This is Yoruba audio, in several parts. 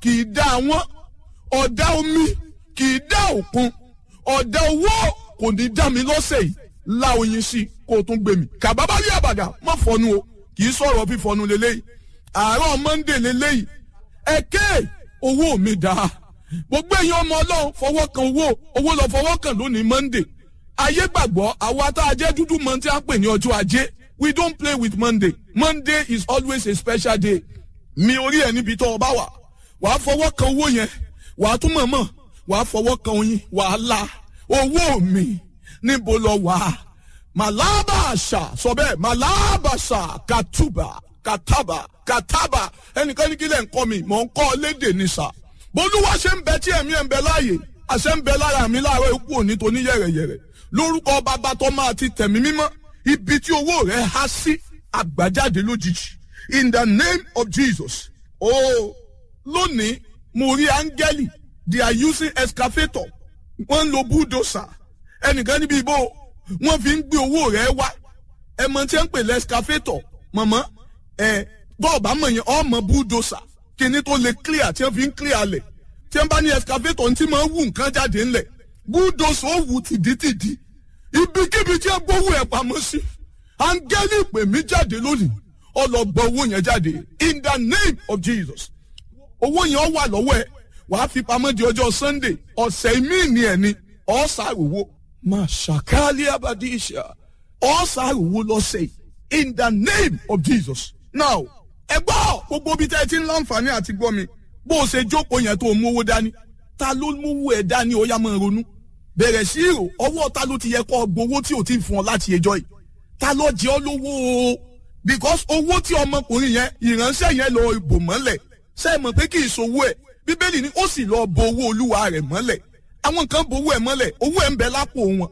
kì í dá àwọn ọ̀dá omi kì í dá òkun ọ̀dá owó kò ní dá mi lọ́sẹ̀ yìí la oyin sí i kó o tún gbé mi kàbábá rí àbàdà má fọnu o kì í sọ̀rọ̀ fífọnu lélẹ́yìí àárọ̀ monday lélẹ́yìí ẹ̀kẹ́ owó mi dáa gbogbo èèyàn ọmọ ọlọ́run fọwọ́ kan owó owó lọ fọwọ́ kan lónìí monday ayé gbàgbọ́ àwa tá a jẹ́ dúdú mọ́ tí a pè ní ọjọ́ ajé we don't play with monday monday is always a special day mi orí ẹ̀ níbi tó o bá wà wàá fọwọ́ kan owó yẹn wàá tún mọ̀mọ́ wàá fọwọ́ kan oyin wàá la owó mi níbo lọ wà màlábàṣà sọ bẹ́ẹ̀ màlábàṣà kàtúbà kàtàbà kàtàbà ẹnìkan ní kílẹ̀ ń kọ́ mi mọ̀ ń kọ́ lédè ní sà bolúwa ṣe ń bẹ tí ẹ̀mí ẹ̀ ń bẹ láàyè àṣẹ ń bẹ lára mi láàárọ̀ ikú òní tó ní yẹ̀rẹ̀yẹ̀rẹ̀ lórúkọ bàbá tó máa ti tẹ̀mí mímọ́ ibi tí owó rẹ̀ há sí àgbàjáde lójijì in the name of jesus oh lónìí mo rí áńgẹ́lì they are using excavator wọ́n ń lo bulldozer ẹnìkan níbi ìbò wọ́n fi ń gbé owó rẹ̀ wá ẹ mọ tí wọ́n ń pè lẹ́skafétọ̀ mọ̀mọ́ ẹ bọ́ọ̀bù àmọ̀ yẹn ọmọ bulldozer kíní tó lè clear tí wọ́n fi ń clear lẹ̀ tí wọ́n bá ní excavator ní tí máa ń wù nǹkan jáde ńlẹ̀ bulldozer ó wù tìdítìdí ibikíbi tí wọ́n gbówó ẹ̀ pamọ́ sí áńgẹ́lì pè mí jáde lónìí ọlọ́gbọ́ owó yẹn jáde in the name of jesus owó yẹn wà lọ́wọ́ ẹ̀ wàá fi pamọ́ di ọjọ́ sunday ọ̀sẹ̀ míì ni ẹ̀ ni ọ̀sàrùwò máa ṣàkálí abadíṣà ọ̀sàrùwò lọ́sẹ̀ in the name of jesus now ẹ gbọ́ gbogbo ibi tẹ́ ẹ ti ń láǹfààní àti gbọ́ mi bó o ṣe jókòó yẹn tó o mú owó dání ta ló mú owó ẹ dání ó yá máa ronú bẹ̀rẹ̀ sí ìrò ọwọ́ ta ló ti yẹ kọ́ gbowó tí o ti fún ọ láti ẹjọ́ yìí ta ló jẹ́ ọ lówó o because owó tí ọmọkùnrin yẹn ìránṣẹ́ yẹn lọ bò mọ́lẹ̀ ṣe é mọ̀ pé kì í ṣòwò ẹ̀ bíbélì ni ó sì lọ bo owó olúwa rẹ̀ mọ́lẹ̀ àwọn kan bo owó ẹ̀ mọ́lẹ̀ owó ẹ̀ ń bẹ lápò wọn.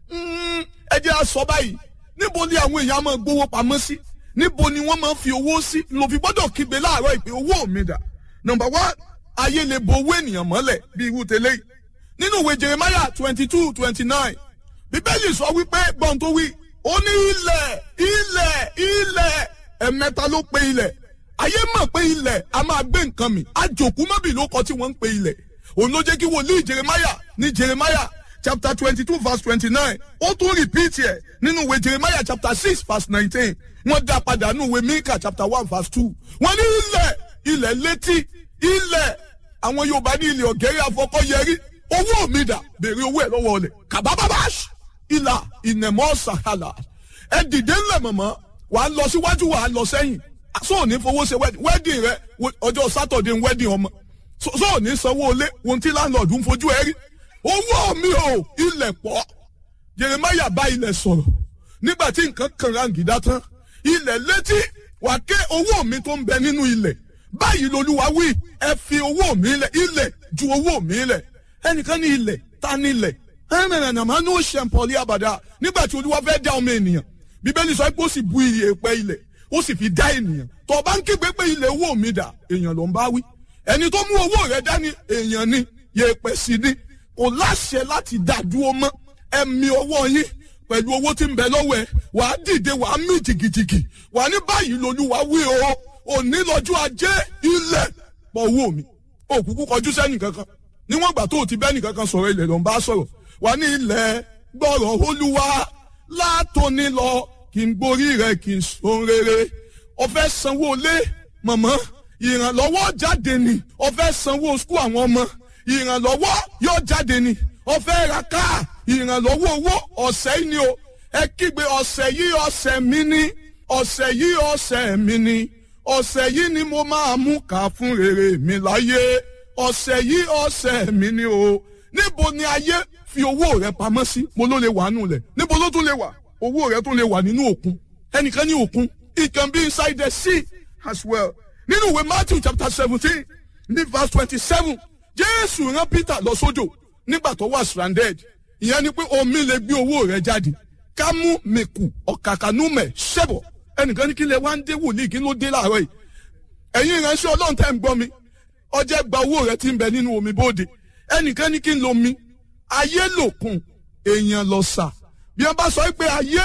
ẹ jẹ́ àsọ báyìí níbo ni àwọn èèyàn máa gbowó pamọ́ sí níbo ni wọ́n máa fi owó sí ló fi gbọ́dọ̀ kígbe láàárọ̀ ìpè owó mi dà number one ayé lè bo owó ènìyàn mọ́lẹ̀ bí irú tẹ́lẹ̀ yìí nínú ìwé jeremiah twenty two twenty nine bíbélì sọ wípé gbọ́n tó wí ó ní ilẹ̀ ilẹ̀ ilẹ̀ ẹ̀mẹ́ta ló pe ilẹ̀ ayé mọ̀ pé ilẹ̀ a máa gbé nǹkan mi àjòkú mọ́bì ló kọ tí wọ́n ń pe ilẹ̀ òun ló jẹ́ kí wòlíì jeremiah ní jeremiah chapter twenty two verse twenty nine ó tún repeat ẹ̀ nínú ìwé jeremiah chapter six verse nineteen wọ́n dá padà nínú ìwé mika chapter one verse two wọ́n ní ilẹ̀ ilẹ̀ létí ilẹ̀ àwọn yorùbá ní ilẹ̀ ọ̀gẹ́rẹ́ afọkọ́yẹrí owó mi dà béèrè owó ẹ̀ lọ́wọ́ ọ̀lẹ̀ kàbábábáṣ ìlà ìnẹ̀mọ́ sàkàlà ẹ dìde ńlẹ̀ mọ̀mọ́ wàá lọ síwájú wàá lọ sẹ́yìn so ní fowó ṣe wedding wedding rẹ ọjọ́ saturday ń wedding ọmọ so ní sanwó ilé ohun tí landlord ń fojú ẹ rí owó mi ò ilẹ̀ pọ̀ jeremiah bá ilẹ̀ sọ̀rọ̀ nígbà tí nǹkan kan rangida tán ilẹ̀ létí wà ké owó mi tó ń bẹ nínú ilẹ̀ báyìí lolúwa wí ẹ fi owó mi lẹ̀ ilẹ̀ ju owó mi lẹ̀ ẹnìkan ní ilẹ̀ ta ní ilẹ̀ ẹnìkan máa ní ó ṣe pọ̀lì àbàdà nígbà tí olúwa fẹ́ dá ọmọ ènìyàn bíbélì sọ pé ó sì bu iye pẹ́ ilẹ̀ ó sì fi dá ènìyàn tó bá ń kígbe pé ilé owó mi dà èèyàn ló ń bá wí ẹni tó mú owó rẹ dání èèyàn ni yèèpẹ̀ sí ni kò láṣẹ láti dá dúró mọ́ ẹ̀mí owó yín pẹ̀lú owó tí ń bẹ lọ́wọ́ ẹ̀ wàá dìde wàá mí jìgìjìgì wàá ní báyìí lolúwa wí o òní lọ́jọ́ ajé ilẹ̀ pọ̀ owó mi òkùnkù kọjú sẹ́nì kankan níwọ̀n ìgbà tó o ti bẹ́nì kankan sọ̀rọ̀ ilẹ̀ ló ń bá sọ̀rọ̀ wàá ní ilẹ̀ gbọ́rọ̀ olúwa látòní lọ kí n gborí rẹ kí n sun rere ọfẹ sanwó lé mọmọ ìrànlọ́wọ́ jáde ni ọfẹ sanwó skul àwọn ọmọ ìrànlọ́wọ́ yóò jáde ni ọfẹ ra káà ìrànlọ́wọ́ owó ọ̀sẹ̀ yìí ni o ẹ kígbe ọ̀sẹ̀ yìí ọ̀sẹ̀ mi ni ọ̀sẹ̀ yìí ọ̀sẹ̀ mi ni ọ̀sẹ̀ yìí ni mo máa mú ká fún rere mi láyé ọ̀sẹ̀ yìí ọ̀sẹ̀ mi ni o níbo ni ayé fi owó rẹ pamọ́ sí mo ló lè wà nù lẹ̀ níbo ló tún lè wà owó rẹ tún lè wà nínú òkun ẹnìkan ní òkun it can be inside the sea as well nínú ìwé matthew chapter seventeen ní verse twenty-seven jésù rán peter lọ sódò nígbà tó wà stranded ìyẹn ni pé omi lè gbé owó rẹ jáde kámú mẹkù ọ̀kàkànúmẹ̀ ṣẹ̀bọ̀ ẹnìkan ní kí lè wá ń dé wòlíì kí ló dé láàárọ̀ yìí ẹ̀yin ìránṣẹ́ ọlọ́run tẹ́ ń gbọ́ mi ọjẹ́ gba owó rẹ ti ń bẹ nínú omi bóde ẹnìkan ní kí n lo mi ayé lòkun èèyàn lọ sà bí wọn bá sọ pé ayé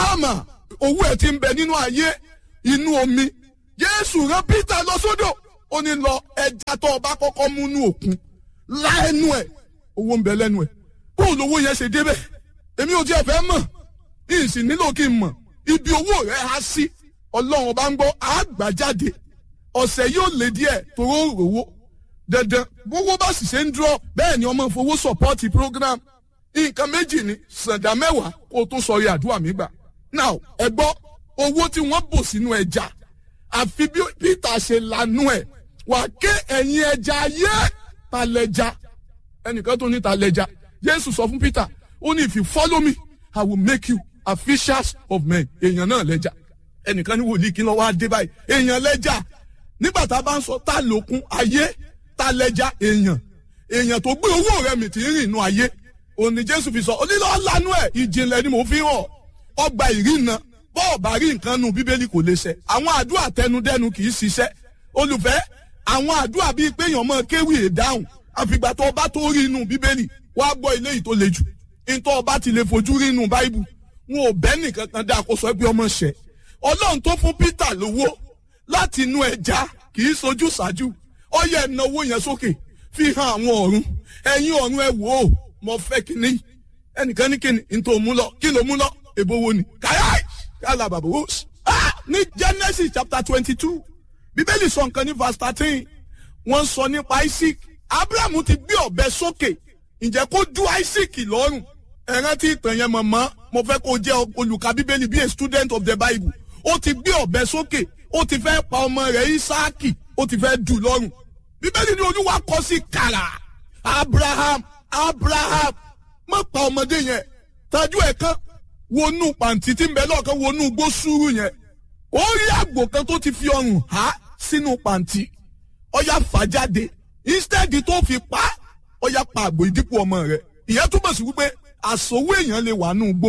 mìláàmà owó ẹ ti ń bẹ nínú ayé inú omi jésù rán peter lọ sódò ó ní lọ ẹja tó o bá kọ́kọ́ mú nú òkun lá ẹnu ẹ̀ owó ń bẹ lẹ́nu ẹ̀ bóun lówó yẹn ṣe débẹ̀ èmi ò tiẹ̀ fẹ́ mọ̀ ìsì nílò kí n mọ̀ ibi owó rẹ̀ á sí ọlọ́run bá ń gbọ́ àgbàjáde ọ̀sẹ̀ yóò lé díẹ̀ toró rówó dandan bówó bá sì ṣe ń dúró bẹ́ẹ̀ ni ọmọ fowó sọ̀pọ́ọ̀tì program nǹkan méjì ni sàǹdà mẹ́wàá kó o tó sọrí àdúrà mi gbà now ẹ gbọ́ owó tí wọ́n bò sínú ẹja àfi bí Peter ṣe lanú ẹ̀ wà ké ẹ̀yin ẹja ayé ta lẹ́ja ẹnìkan tó ní ta lẹ́ja Jésù sọ fún Peter ó ní if you follow me I will make you a fishers of men èèyàn náà lẹ́ja ẹnìkan ní wòlíì kí ló wá dé báyìí èèyàn lẹ́ja nígbà tá a bá ń sọ ta lòkun ayé ta lẹ́ja èèyàn èèyàn tó gbé owó rẹ̀ mi ti ń rìn inú ayé òní Jésù fi sọ onílọ lanu ẹ̀ ìjìnlẹ̀ ni mo fi hàn ọgbà ìrìnà bọ́ọ̀ bá rí nǹkan nu bíbélì kò lè ṣẹ àwọn àdúrà tẹnudẹnu kì í ṣiṣẹ́ olùfẹ́ àwọn àdúrà bíi pé èèyàn máa kéwì ìdáhùn àfìgbà tó ọba tó rí inú bíbélì wàá gbọ́ ilé yìí tó le jù nítorí ọba ti lè fojú rí inú báíbù wọn ò bẹ́ nìkan kan dá kó sọ pé ọmọ ṣẹ ọlọ́run tó fún Peter lówó láti inú ẹja kì í sojú ṣáájú ọyẹ ìnáwó yẹn sókè fi hàn àwọn ọ̀run ẹ̀yin ọ̀run ẹ wò ó mo fẹ́ kíní ẹnìkan ní kíni nítorí mú lọ kí ló mú lọ èbó wo ni kàyà kàlà bàbá wò ní Genesis chapter twenty two bíbélì sọ nǹkan ní verse thirteen wọ́n sọ nípa Isaac Abraham ti gbé ọ̀bẹ sókè ǹjẹ́ kó ju Isaac lọ́rùn ẹ̀rán tí ìtàn yẹn mọ̀mọ́ mo fẹ́ kó jẹ́ olùkà bíbélì bí a student of the Bible ó ti gbé ọ̀bẹ sókè ó ti fẹ́ pa ọmọ rẹ̀ Isaaki ó ti fẹ́ dù lọ́rùn bíbélì ní olúwa kọ sí kàrà Abraham Abraham má pa ọmọdé yẹn tajú ẹ̀ kan wọnú pàǹtí tí ń bẹ lọ́ọ̀kan wọnú gbó sùúrù yẹn ó rí àgbò kan tó ti fi ọrùn há sínú pàǹtí ọya fà jáde instead tó fi pa ọya pa àgbò ìdípò ọmọ rẹ̀ ìyẹn túmọ̀ sí wípé àsòwò èèyàn lè wà nù gbó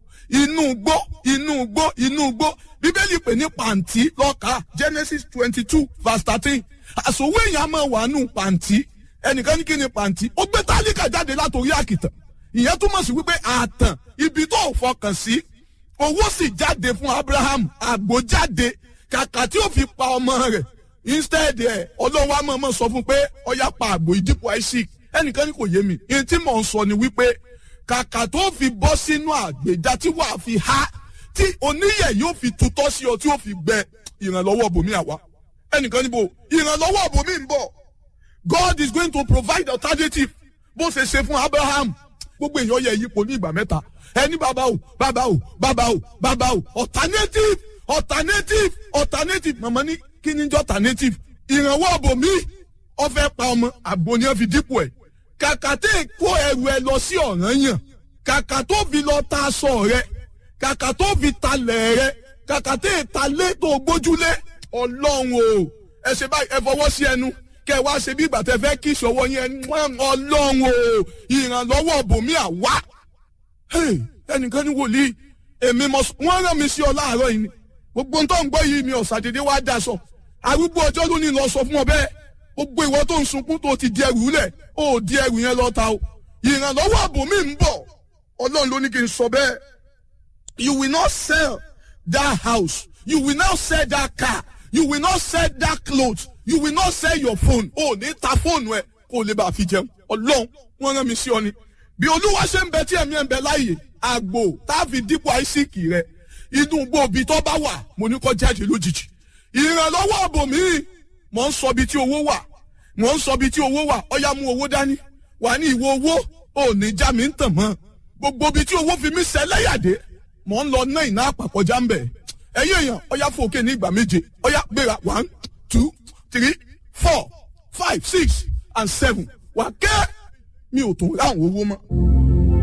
inú gbó inú gbó inú gbó bíbélì pè ní pàǹtí lọ́ka Genesis twenty two verse thirteen àsòwò èèyàn máa wà nù pàǹtí ẹnìkan ní kí ni pàǹtí ó gbé tálíkà jáde látòrí àkìtàn ìyẹn túmọ̀ sí wípé àtàn ibi tó fọkàn sí owó sì jáde fún Abraham àgbò jáde kàkà tí ó fi pa ọmọ rẹ̀ instead ẹ̀ ọlọ́wọ́ àmọ́ ọmọ sọ fún pé ọyá pa àgbò ìdìpọ̀ Isaac ẹnìkan ní kò yé mi ìyẹn tí mò ń sọ ni wípé kàkà tó fi bọ́ sínú àgbèjà tí wàá fi há tí oníyẹ̀ yóò fi tutọ́ sí ọ tí ó fi gbẹ ìrànlọ́wọ́ bòmí àwa ẹnìkan níbo ìrànlọ́wọ́ bòmí ń bọ̀ God is going to provide alternative bó ṣe ṣe fún Abraham gbogbo èèyàn yẹ yípo ní ìgbà mẹ́ta ẹni bàbá o bàbá o bàbá o bàbá o alternative alternative alternative màmá ní kí ni jẹ́ alternative ìrànwọ́ bòmí ó fẹ́ pa ọmọ àgbo ni wọ́n fi dípò ẹ̀ kàkà tẹ́ kó ẹrù ẹ lọ sí ọ̀ràn yàn kàkà tó fi lọ ta aṣọ rẹ kàkà tó fi talẹ̀ rẹ kàkà tẹ́ ta lé tó gbójúlé ọlọ́run o ẹ ṣe báyìí ẹ fọwọ́ sí ẹnu kẹ wá ṣe bí ìgbà tẹ fẹ́ kí ìṣòwò yẹn ọlọ́run o ìrànlọ́wọ́ bòmí àwa ẹnìkan ní wòlíì èmi mọ wọ́n rán mi sí ọ láàárọ̀ yìí ni gbogbo tó ń gbọ́ yìí mi ọ̀sàdédé wá daṣọ arúgbó ọjọ́ ló ní lọ sọ fún ọ bẹ́ẹ̀ gbogbo ìwọ tó ń sunkún tó ti di ẹrù lẹ̀ ó di ẹrù yẹn lọ ta o ìrànlọ́wọ́ àbòmí ń bọ̀ ọlọ́run ló ní kí n sọ bẹ́ẹ̀ you will not sell that house you will not sell that car you will not sell that cloth you will not sell your phone o ní ta fóònù ẹ kó o lè bá a fi jẹun ọlọ́run wọ́n rán mi sí ọ ni bí olúwa ṣe ń bẹ tí ẹ̀mí ẹ̀ ń bẹ láàyè àgbò tá a fi dípò àìsíkì rẹ inú gbòòbí tó bá wà mo ní kó jáde lójijì ìrànlọ́wọ́ àbòmí mò ń sọ bí tí owó wà mò ń sọ bí tí owó wà ọyá mú owó dání wà ní ìwọ owó ò ní já mi ń tàn mọ́ gbogbo bí tí owó fi mí sẹ́lẹ̀yàdé mò ń lọ ná ìná àpapọ̀já ń bẹ̀ ẹ̀yin èèyàn ọyá fòkè ní ìgbà méje ọyá gbéra one two three four five six and seven wà kẹ́ mi ò tún ráhùn owó mọ́.